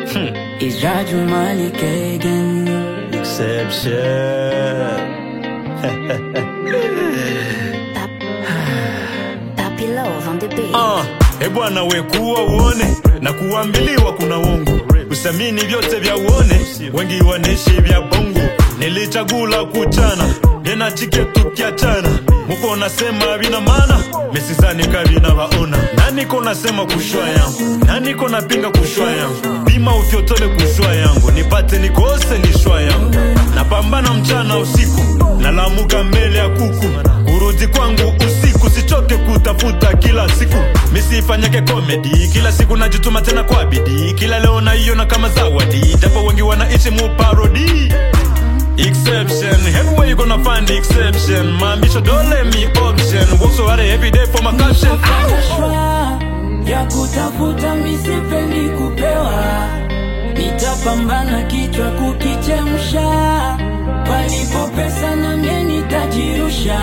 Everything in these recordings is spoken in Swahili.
Isra Jumali Kagan. Exception. Papi Love on the beat. Ah, e bwana we kuwa uone na kuambiliwa kuna wongo usamini vyote vya uone wengi wanaishi vya bongo nilichagula kuchana nena chike tukiachana muko nasema vina maana mesizani kavina vaona naniko nasema kushwa yangu naniko napinga kushwa yangu pima ufyotole kushwa yangu nipate nikose lishwa yangu napambana mchana usiku nalamuka mbele ya kuku kurudi kwangu usiku sichoke kutafuta kila siku misifanyake komedi kila siku najituma tena kwa bidii kila leo naiona kama zawadi japo wengi wanaishi muparodi Exception, everywhere you gonna find the exception. Mambisho don't let me option. Work so hard every day for my caption. Shwa ya kutafuta misipendi kupewa, nitapambana kichwa kukichemsha, palipo pesa na mie nitajirusha,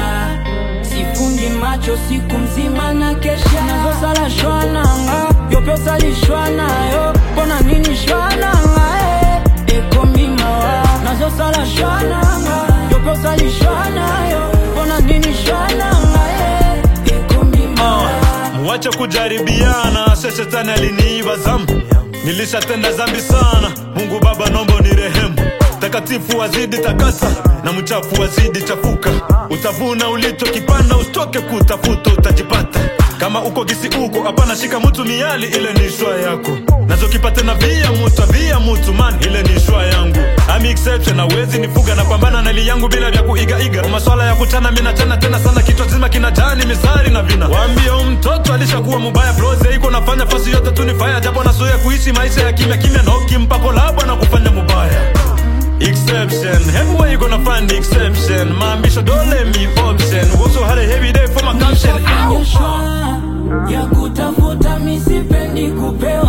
sifungi macho siku mzima na kesha, nazo sala shwananga yo pesa lishwanayo, mbona nini shwananga eh, eko mimawa nazo sala shwananga yo pesa lishwanayo, mbona nini shwananga eh, eko mimawa Muache kujaribiana, se shetani aliniiba zambi. Nilishatenda zambi sana, Mungu Baba nombo ni rehemu. Takatifu wazidi takasa na mchafu wazidi chafuka. Utavuna ulichokipanda, usitoke kutafuta, utajipata. Kama uko gisi uko, hapana shika mutu miali, ile ni shwa yako. Nazokipata na via mutu, via mutu man, ile ni shwa yangu. I'm exception, hawezi nifuga, napambana na ili yangu bila vya kuigaiga. Maswala ya kuchana mina chana tena sana, kichwa zima kinajani misari na vina. Waambie huyu mtoto alishakuwa mubaya, brose iko nafanya fasi yote tu ni fire, japo nazoea kuishi maisha ya kimya kimya, na ukimpa kolabo na kufanya mubaya. Exception, everywhere you gonna find the exception. Maambisho don't let me option. Work so hard every day for my caption. Ow. Nishafanya shwa ya kutafuta misipendi kupewa